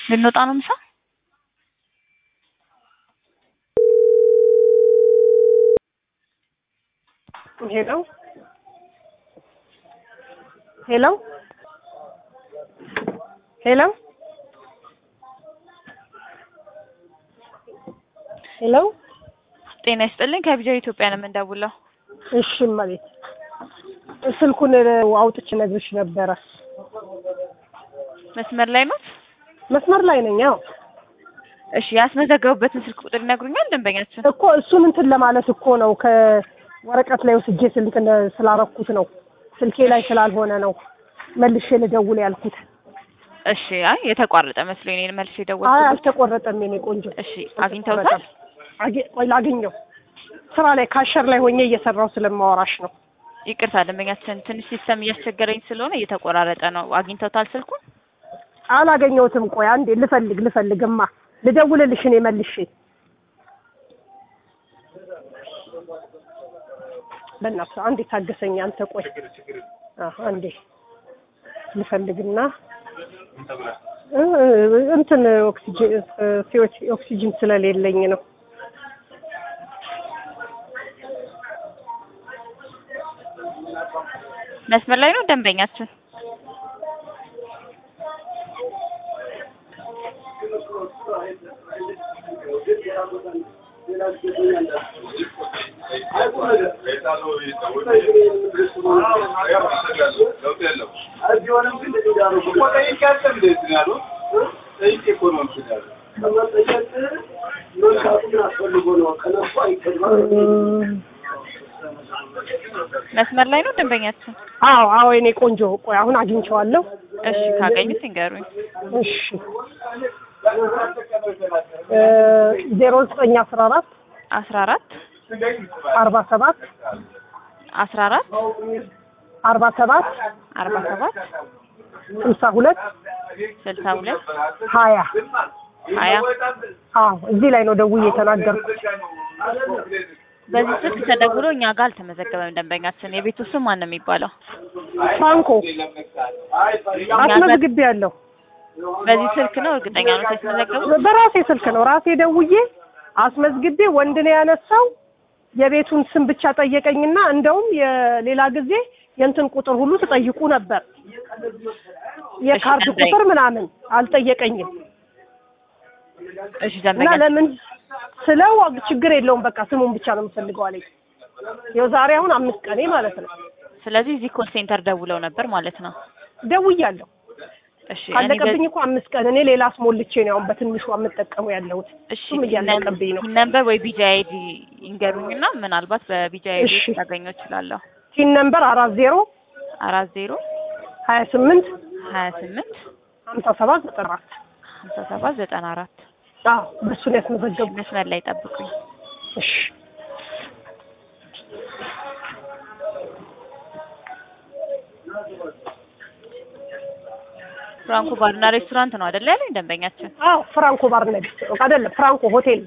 ልንወጣ ነው ምሳ? ሄሎ ሄሎ ሄሎ ሄሎ ጤና ይስጥልኝ ከቢጃ ኢትዮጵያ ነው የምንደውለው። እሺ እመቤት ስልኩን አውጥቼ ነግርሽ ነበረ። መስመር ላይ ነው? መስመር ላይ ነኝ። አዎ እሺ ያስመዘገቡበትን ስልክ ቁጥር ይነግሩኛል ደንበኛችን? እኮ እሱን እንትን ለማለት እኮ ነው ከወረቀት ላይ ወስጄ ስልክ ስላረኩት ነው ስልኬ ላይ ስላልሆነ ነው መልሼ ልደውል ያልኩት። እሺ አይ የተቋረጠ መስሎኝ እኔን መልሼ አይ ደወልኩት። አልተቆረጠም የኔ ቆንጆ። እሺ አግኝተውታል? አጌ- ቆይ ላገኘው ስራ ላይ ካሸር ላይ ሆኜ እየሰራው ስለማወራሽ ነው። ይቅርታ ደንበኛችን ትንሽ ሲስተም እያስቸገረኝ ስለሆነ እየተቆራረጠ ነው። አግኝተውታል ስልኩን? አላገኘሁትም። ቆይ አንዴ ልፈልግ ልፈልግማ ልደውልልሽ እኔ መልሼ። በእናትህ አንዴ ታገሰኝ አንተ። ቆይ አዎ አንዴ ልፈልግና እ እንትን ኦክሲጅን ሲዎች ኦክሲጅን ስለሌለኝ ነው። መስመር ላይ ነው ደንበኛችን? መስመር ላይ ነው ደንበኛችን? አዎ አዎ የኔ ቆንጆ ቆይ አሁን አግኝቼዋለሁ። እሺ ካገኙት ይንገሩኝ። እሺ ዜሮ ዘጠኝ አስራ አራት አስራ አራት አርባ ሰባት አስራ አራት አርባ ሰባት አርባ ሰባት ስልሳ ሁለት ስልሳ ሁለት ሀያ ሀያ አዎ እዚህ ላይ ነው ደውዬ የተናገርኩት። በዚህ ስልክ ተደውሎ እኛ ጋር አልተመዘገበም ደንበኛችን። የቤቱ ስም ማን ነው የሚባለው? ፍራንኮ አስመዝግቤ ያለሁ በዚህ ስልክ ነው እርግጠኛ ነው የተመዘገቡት? በራሴ ስልክ ነው ራሴ ደውዬ አስመዝግቤ ወንድ ነው ያነሳው። የቤቱን ስም ብቻ ጠየቀኝና እንደውም የሌላ ጊዜ የእንትን ቁጥር ሁሉ ትጠይቁ ነበር የካርድ እሺ፣ ጠይቅ። ቁጥር ምናምን አልጠየቀኝም። እሺ እና ደንበኛ ለምን ስለው ችግር የለውም በቃ ስሙን ብቻ ነው የምፈልገው አለኝ። ይኸው ዛሬ አሁን አምስት ቀኔ ማለት ነው ስለዚህ እዚህ ኮል ሴንተር ደውለው ነበር ማለት ነው። ደውያለሁ። እሺ እኔ ካለቀብኝ በ- እኮ አምስት ቀን እኔ ሌላ አስሞልቼ ነው አሁን በትንሹ የምጠቀመው ያለሁት። እሺ እሱም እያለቀብኝ ነው። ቲን ነምበር ወይ ቢጂ አይዲ ይንገሩኝና ምናልባት በቢጂ አይዲ እሺ። ላገኘው እችላለሁ። ቲን ነምበር አራት ዜሮ አራት ዜሮ ሀያ ስምንት ሀያ ስምንት ሀምሳ ሰባት ዘጠና አራት ሀምሳ ሰባት ዘጠና አራት አዎ በእሱን ያስመዘገቡ መስመር ላይ ጠብቁኝ። እሺ ፍራንኮ ባርና ሬስቶራንት ነው አይደል ያለኝ ደንበኛችን? አዎ ፍራንኮ ባርና ሬስቶራንት አይደለም ፍራንኮ ሆቴል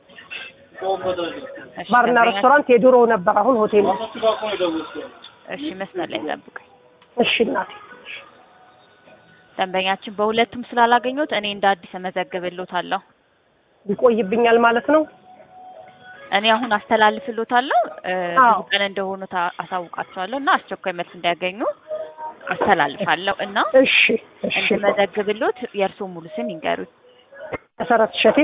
እሺ ባርና ደንበኛ- ሬስቶራንት የድሮ ነበር አሁን ሆቴል ነው እሺ መስመር ላይ ጠብቁኝ። እሺ እናቴ ደንበኛችን በሁለቱም ስላላገኘሁት እኔ እንደ አዲስ እመዘግብልዎታለሁ። ይቆይብኛል ማለት ነው እኔ አሁን አስተላልፍልዎታለሁ እ፣ አዎ። ብዙ ቀን እንደሆኑ ታ- አሳውቃቸዋለሁ እና አስቸኳይ መልስ እንዲያገኙ አስተላልፋለሁ እና እሺ እሺ እንድመዘግብልዎት የእርስዎ ሙሉ ስም ይንገሩኝ። መሰረት እሸቴ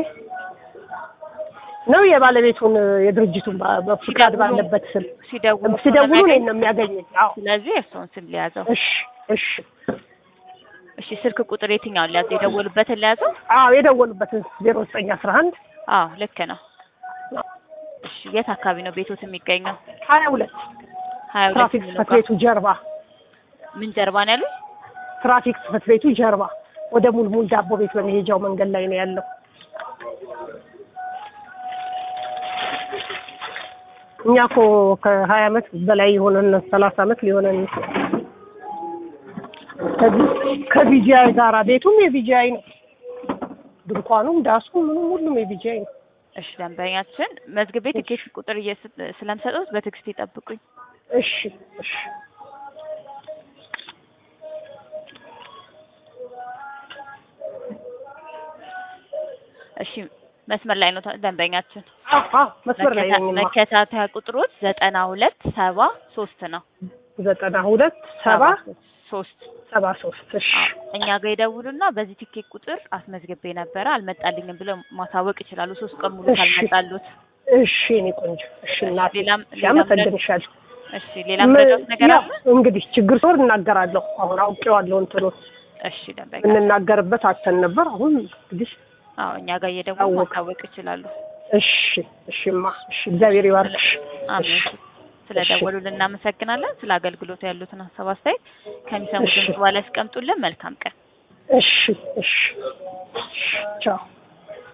ነው የባለቤቱን የድርጅቱን ባ- በፍቃድ ሲደውሉ- ባለበት ስም ሲደውሉ ሲደውሉ ስለሚያገኝ- እኔን ነው የሚያገኘኝ አዎ ስለዚህ የእርስዎን ስም ሊያዘው። እሺ እሺ እሺ ስልክ ቁጥር የትኛውን ሊያዘው? የደወሉበትን ሊያዘው? አዎ የደወሉበትን ዜሮ ዘጠኝ አስራ አንድ አዎ ልክ ነው። እሺ የት አካባቢ ነው ቤቶት የሚገኘው? ሀያ ሁለት ሀያ ሁለት ትራፊክ የሚለው ጽህፈት ጋር ቤቱ ጀርባ ምን ጀርባ ነው ያሉት? ትራፊክ ጽህፈት ቤቱ ጀርባ ወደ ሙልሙል ዳቦ ቤት በመሄጃው መንገድ ላይ ነው ያለው። እኛ እኮ ከሀያ አመት በላይ የሆነን ሰላሳ አመት ሊሆነን ከዚህ ከቢጂአይ ጋራ ቤቱም የቢጂአይ ነው። ድንኳኑም ዳሱ ምኑም ሁሉም የቢጂአይ ነው። እሺ ደንበኛችን መዝግቤ ትኬት ቁጥር እየስ- ስለምሰጠውት በትዕግስት ይጠብቁኝ። እሺ እሺ እሺ መስመር ላይ ነው ተ- ደንበኛችን። አዎ አዎ መስመር ላይ መከታ- ነኝማ። መከታተያ ቁጥሮች ዘጠና ሁለት ሰባ ሶስት ነው። ዘጠና ሁለት ሰባ ሶስት ሰባ ሶስት እሺ አዎ እኛ ጋር ይደውሉና በዚህ ቲኬት ቁጥር አስመዝግቤ ነበረ አልመጣልኝም ብለው ማሳወቅ ይችላሉ። ሶስት ቀን ሙሉ እሺ። ካልመጣሉት። እሺ እኔ ቆንጆ እሺ እናቴ ሌላም- እሺ፣ ሌላም አመሰግንሻለሁ። እሺ ሌላ ምረዳት ነገር ያው አለ? እንግዲህ ችግር ሲኖር እናገራለሁ። አሁን አውቄዋለሁ እንትኑ እሺ ደንበኛ እንናገርበት አተን ነበር። አሁን እንግዲህ አዎ እኛ ጋር እየደወሉ አወቅ። ማሳወቅ ይችላሉ። እሺ እሺማ እሺ እግዚአብሔር ይባርክሽ። አሜን። እሺ ስለ ደወሉልን እናመሰግናለን። ስለ አገልግሎቱ ያሉትን ሀሳብ አስተያየት ከሚሰሙት እሺ። ድምጽ በኋላ ያስቀምጡልን። መልካም ቀን። እሺ እሺ ቻው